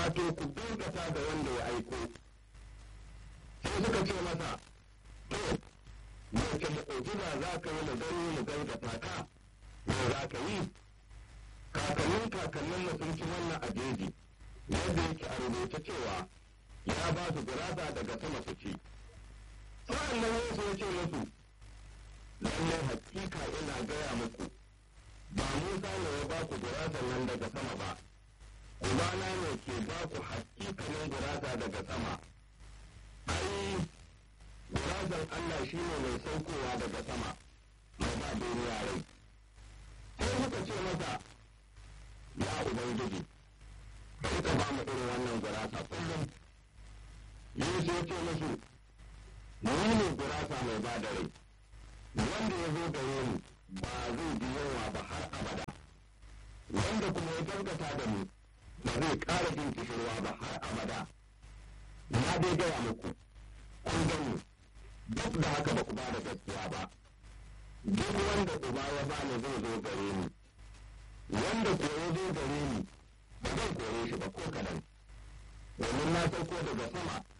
wato ku gaskata da wanda ya aiko sai suka ce masa to wace mu'ujiza za ka yi mu gani mu gaskata ka me za ka yi kakannin kakannin mu sun ci wannan a jeji yadda yake a rubuce cewa ya ba su gurasa daga sama su ci sa'an nan yesu ya ce musu lallai hakika ina gaya muku ba musa ne ya ba ku gurasa nan daga sama ba ubana ne ke ba ku hakikanin gurasa daga sama ai gurasan allah shi ne mai saukowa daga sama mai ba duniya rai sai muka ce masa ya ubangiji bari ka ba mu irin wannan gurasa kullum yesu ya ce musu ni ne gurasa mai ba da rai wanda ya zo gare ni ba zai bi yawa ba har abada wanda kuma ya gaskata da ni ba zai ƙara jin kishirwa ba har abada na dai gaya muku kun gani duk da haka ba ku ba da gaskiya ba duk wanda uba ya bani zai zo gare ni wanda ko ya zo gare ni ba zan kore shi ba ko kadan domin na sauko daga sama